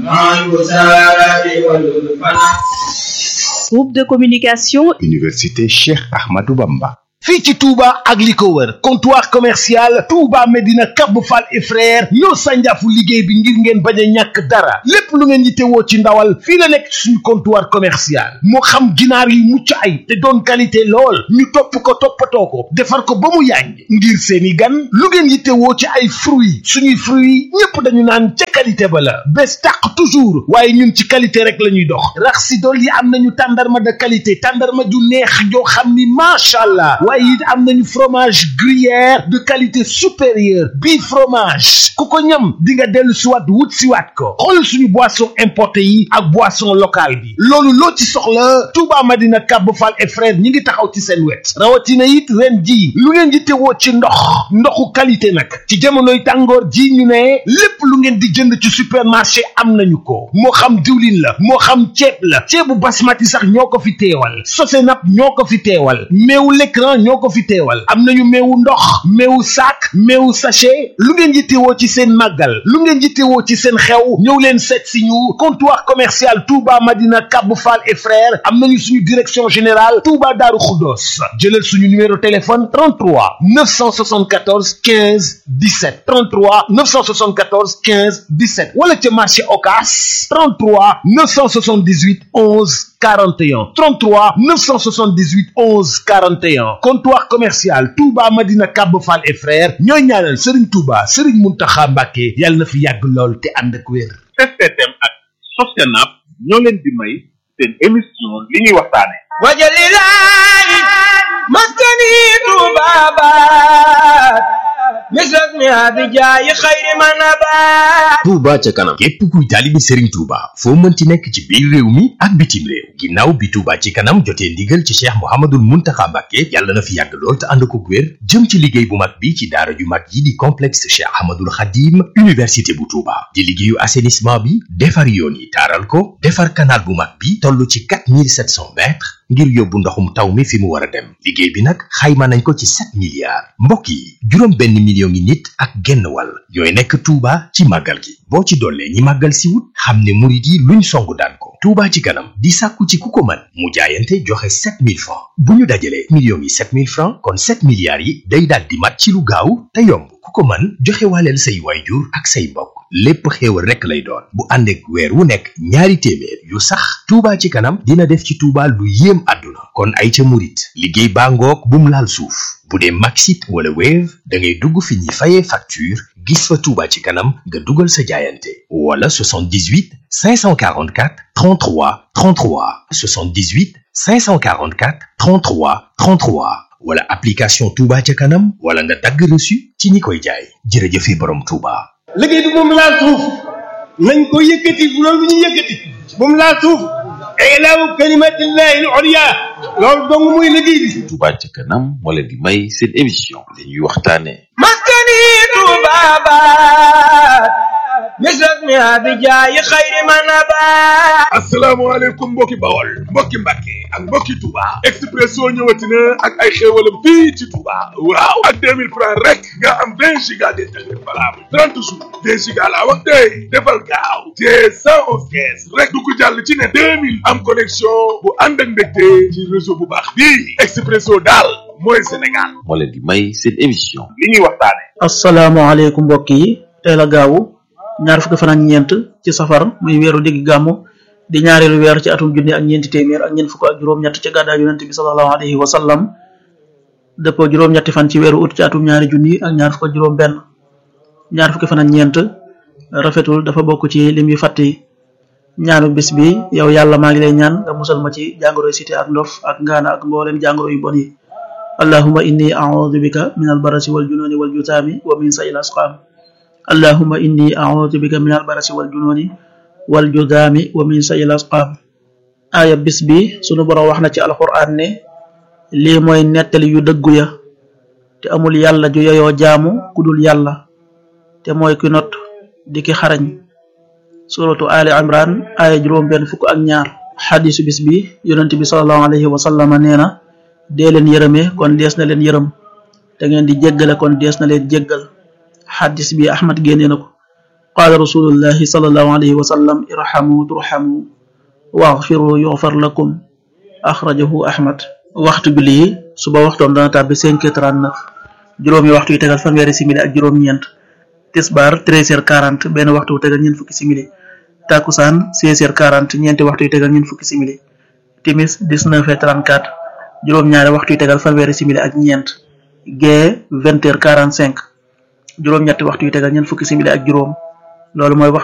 مع الوسائل والفناء Groupe de communication Université Cheikh Ahmadou Bamba. fii ci Touba ak li ko wër comptoir commercial Touba Medina Cap Fall et frère ñoo sànjaafu liggéey bi ngir ngeen bañ a ñàkk dara lépp lu ngeen yittewoo ci ndawal fii la nekk ci suñu comptoir commercial moo xam ginaar yu mucc ay te doon qualité lool ñu topp ko toppatoo ko defar ko ba mu yàññ ngir seeni gan lu ngeen yittewoo ci ay fruits suñuy fruits ñépp dañu naan ca qualité ba la bés tàq toujours waaye ñun ci qualité rek la ñuy dox rax si dool yi am nañu tàndarma de qualité tàndarma ju neex joo xam ni macha allah waaye it am nañu fromage gruyère de qualité supérieure bii fromage ku ko ñam di nga dellu siwaat wut siwaat ko xool suñu boisson importé yi ak boisson locale bi loolu loo ci soxla Touba Madina Cap Fall et frère ñi ngi taxaw ci seen wet rawatina it ren ji lu ngeen di teewoo ci ndox ndoxu qualité nag ci jamonoy tàngoor ji ñu ne lépp lu ngeen di jënd ci supermarché am nañu ko moo xam diwlin la moo xam ceeb la ceebu basmati sax ñoo ko fi teewal sosenap ñoo ko fi teewal meewu l'écran ñoo ko fi teewal am nañu meewu ndox meewu sac meewu sachet lu ngeen yittewoo ci seen màggal lu ngeen yittewoo ci seen xew ñëw leen seet si ñu comptoir commercial Touba Madina Cap Fall et frères am nañu suñu direction générale Touba Darou Khoudoss jëlal suñu numéro téléphone 33 974 15 17 33 974 15 17 wala ca marché Ocass 33 978 11 41 33 978 11 41 comptoir commercial Touba Madina Cap Fall et frères ñooy ñaanal Serigne Touba Serigne Mountakha Mbacké yàlla na fi yàgg lool te ànd ak wér. STM ak Sostenab ñoo leen di may seen émission li ñuy waxtaane وجللاي مسكني طبابات مثل بجاي خير من نبات Touba ca kanam képp kuy taalibi Serigne Touba foo mënti nekk ci biir réew mi ak bitim réew ginnaaw bi Touba ci kanam jotee ndigal ci Cheikh Mouhamadoul Mountakha Mbacké yàlla na fi yàgg lool te ànd ko wér jëm ci liggéey bu mag bi ci daara ju mag yi di complexe Cheikh Ahmadoul Khadim université bu Touba di liggéeyu assainissement bi defar yoon yi taaral ko defar canal bu mag bi toll ci 4700 mètres ngir yóbbu ndoxum taw mi fi mu war a dem liggéey bi nag xayma nañ ko ci 7 milliards mbokk yi juróom benn million ngi nit ak genn wàll ñooy nekk Touba ci màggal gi boo ci dollee ñi màggal si wut xam ne murit yi luñ songu daan ko Touba ci kanam di sàkku ci ku ko mën mu jaayante joxe 7000 francs bu ñu dajalee millions yi 7000 francs kon 7 milliards yi day daal di mat ci lu gaaw te yomb ku ko mën joxe waaleel say waayjur ak say mbokk lépp xéewal rekk lay doon bu ànd ak weer wu nekk ñaari téeméer yu sax Touba ci kanam dina def ci Touba lu yéem àdduna kon ay ca murit liggéey baa ngoog bum laal suuf bu dee Maxit wala Wave da ngay dugg fi ñuy fayee facture gis fa Touba ci kanam nga dugal sa jaayante wala 78 544 33 33 78 544 33 33 wala application Touba ca kanam wala nga dagg reçu ci ñi koy jaay jërëjëfe borom Touba. liggéey bi moom laal suuf nañ ko yëkkati bu loolu ñu yëkkati moom laal suuf ilaahu kalimatillahi al-ulya loolu dong muy liggéey bi Touba ca kanam moo leen di may seen émission li ñuy waxtaane مسكني طبابات مثل بجاي خير من نبات asalaamaaleykum mbokki bawol mbokki mbàkke ak mbokki Touba Expresso ñëwati na ak ay xéewalam fii ci Touba waaw ak 2000 francs rek nga am 20 giga d'internet valable 30 jours 20 giga laa wax tey defal gaaw te 111 kees rek du ko jàll ci ne 2000 am connexion bu ànd ak mbégte ci réseau bu baax bii Expresso daal mooy Sénégal moo leen di may seen émission li ñuy waxtaane asalaamaaleykum mbokk yi tey la gaawu ñaar fukki fan ak ñeent ci safar muy weeru digg gàmmu di ñaareelu weer ci atum junni ak ñeenti téeméer ak ñeent fukk ak juróom-ñett ci gàddaa yonente bi sallallahu alayhi wa sallam dëppoo juróom-ñetti fan ci weeru ut ci atum ñaari junni ak ñaar fukk ak juróom benn ñaar fukki fan ak ñeent rafetul dafa bokk ci lim yu fàtt yi ñaanu bis bi yow yàlla maa ngi lay ñaan nga musal ma ci jàngoroy cité ak ndof ak ngaana ak mboolem jàngoro yu bon yi allahuma inni audu bika min albarasi waljununi waljutaami wa min sayil asqaam allahuma inni audu bika min albarasi waljununi waljudaami wa min sayil asqaam aaya bis bi sunu borom wax na ci alquran ne lii mooy nettali yu dëggu ya te amul yàlla ju yoyoo jaamu ku dul yàlla te mooy ki not di ki xarañ suratu ali imran aaya juróom benn fukk ak ñaar xadisu bis bi yonent bi salallahu alayhi wa sallama nee na dee leen yërëme kon dees na leen yërëm te ngeen di jéggale kon dees na leen jéggal xadis bi ahmad génnee na ko qaala rasulullahi sallallahu alayhi wa sallam irhamu turhamu waxfiru yuxfar lakum axrajahu ahmad waxtu julli yi suba waxtoom dana tàbbi cinq heures trente-neuf juróomi waxtu yu tegal fanweeri simili ak juróom-ñeent tisbaar treize heures quarante benn waxtu wu tegal ñeent fukki simili takusaan seize heures quarante ñeenti waxtu yu tegal ñeent fukki simili timis dix-neuf heures trente-quatre juróom-ñaari waxtu yu tegal fanweeri simili ak ñeent gee vingt heures quarante-cinq juróom-ñetti waxtu yu tegal ñeent fukki simili ak juróom loolu mooy